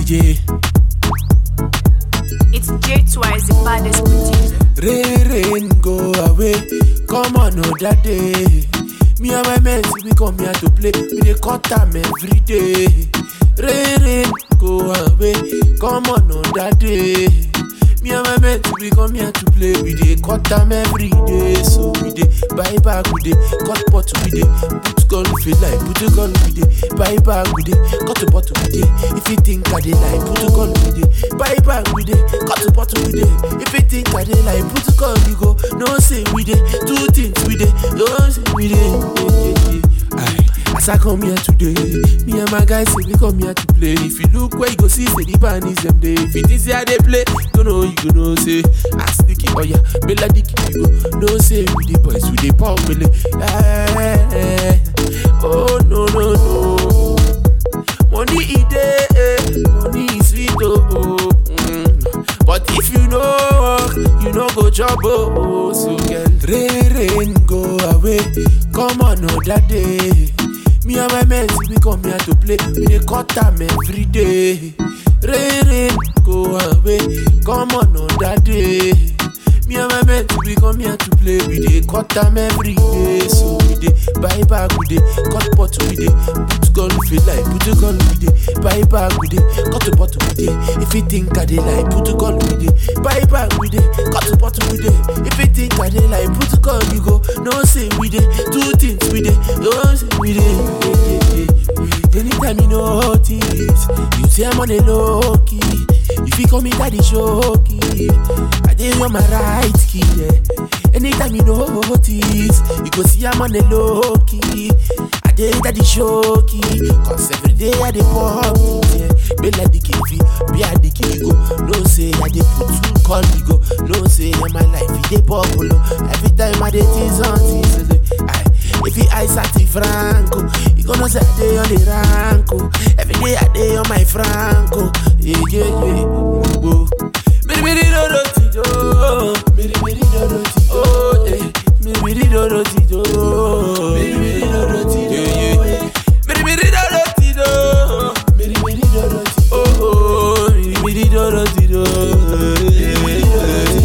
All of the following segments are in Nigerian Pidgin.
DJ. It's J Twice, the baddest producer. Rain, rain, go away. Come on, oh, that day. Me and my men, we come here to play. We dey cut time every day. Rain, rain, go away. Come on, oh, that day. Me and my men, we come here to play. We dey cut time every day. So we dey buy back, we dey cut pot, we dey put gun if you like, put a gun, we dey buy back, we dey cut a bottle, we dey. If you think I dey like, put a gun, we dey buy back, we dey cut a bottle, we dey. If you think I dey like, put a gun, we go. No say we dey two things, we dey. No say we dey. Yeah, yeah, yeah. Aye. As I come here today, me and my guys say we come here to play. If you look where you go see, say the band is them day. If it is here they play, you know you go know say ask Nicky, oh yeah, Bella Dicky, you go no say we the boys we the pop belly. Eh, oh no no no, money e dey, eh, money is sweet oh. oh. Mm. But if you know work, you no go job oh. So girl, rain rain go away, come on oh that day. Me and my men we come here to play, we dey cut time every day. Rain rain go away, come on oh that day. Me and my men we come here to play, we dey cut time every day. So we dey buy back, we dey cut pot, we dey put gun if you like, put a gun, we dey buy back, we dey cut a bottle, we dey. If you think I dey like, put a gun, we dey buy back, we dey cut a bottle, we dey. If you think I dey like, put a gun, you go. No say we dey two things, we dey. No say we dey. Yeah, yeah, yeah. Anytime you notice, you say I'm on a low key. If you call me daddy shoky, I dey on my right key. Yeah. Anytime you notice, you go see I'm on a low key. I dey daddy shoky, cause every day I dey pop things, yeah. Be like the KV, be a the key, you go. No say I dey put two call me go. No say in my life it dey popular. Every time I dey tease on tease, I if he eyes at the Franco, you gonna say I dey on the ranko. Every day I dey on my Franco. Yeah, yeah, yeah. Whoa. Miri miri do do ti do. Miri miri do do ti do. Oh, yeah. Miri miri do do ti do. Miri miri do do ti do. Yeah, yeah. Miri miri do do ti do. Miri miri do do ti do. Oh, oh. Miri miri do do ti do. Miri miri do do ti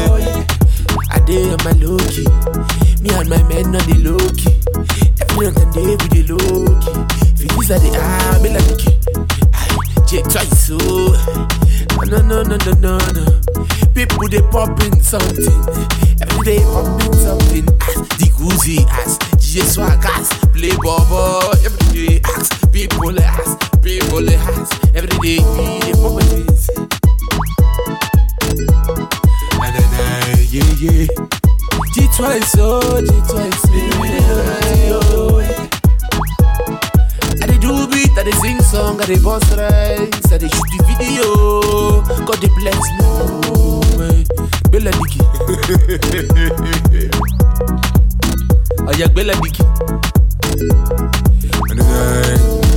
do. I dey on my low key. Me and my men on the low key. Every night and day we dey low key. Figures are the ah, me like the key. Aye, Jake twice so. No no no no no no. People they popping something. Every day popping something. As the Gucci ass, DJ Swag ass, play bobo. Every day ass, people ass, people ass. Every day we dey popping this. Na na na yeah yeah. G twice, oh, G twice, oh. I dey do beat, I dey sing song, I dey boss rhymes, I dey shoot the video. God dey bless me, oh, man. Bella Dicky. Aya Bella Dicky.